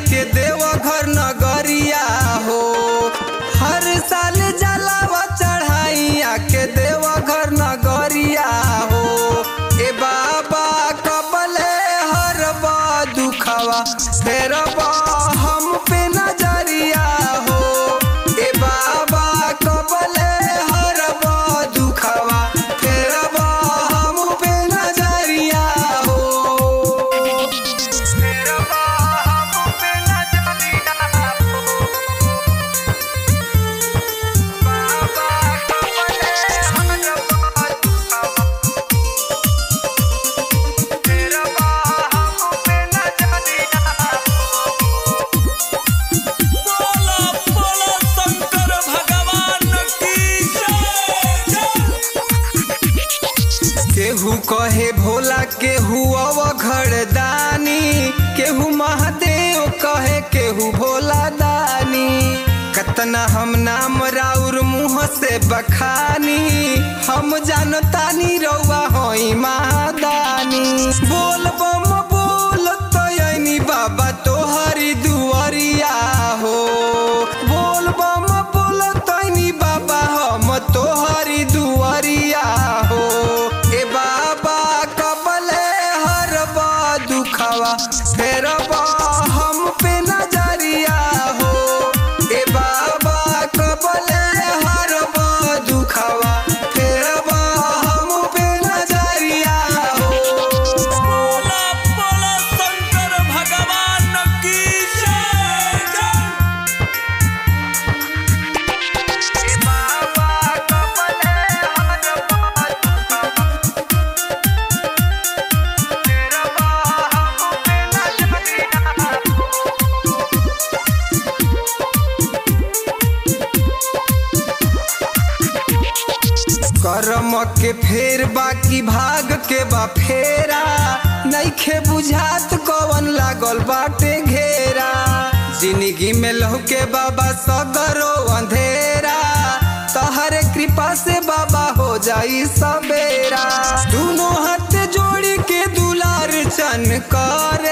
के देवघर नगरिया हो हर साल जलावा चढ़ाइया के देवघर नगरिया हो ए बाबा कबले हर बा दुखवा फेर बा हम पे नजरिया हो ए बाबा कबले हर बा दुखवा फेर बा हम पे नजरिया हो फेर बा हम पे नजरिया हो बाबा कबले हर बा दुखवा फेर बा हम पे नजरिया बोला बोला शंकर भगवान की जय केहू कहे भोला केहू अवघड़ दानी केहू महादेव कहे केहू भोला दानी कतना हम नाम राउर मुँह से बखानी हम जानतानी रउआ होई महादानी बोल बम बोल तयनी बाबा तोहरी दुआरिया हो बोल बम बोल तयनी बाबा हम तोहरी दुआरिया हो ए बाबा कबले हर बा दुखवा फेर बा हम पे नजरिया हो ए बाबा कबले हर बा दुखवा फेर बा हम पे नजरिया हो बोला बोला शंकर भगवान की जय ए बाबा कबले हर बा दुखवा फेर बा हम पे नजरिया हो करम के फेर बाकी भाग के बा फेरा नइखे बुझात कवन लागल बाटे घेरा जिंदगी में लहुके बाबा सगरो अंधेरा तहरे कृपा से बाबा हो जाई सबेरा दोनों हाथ जोड़ी के दुलार चन कर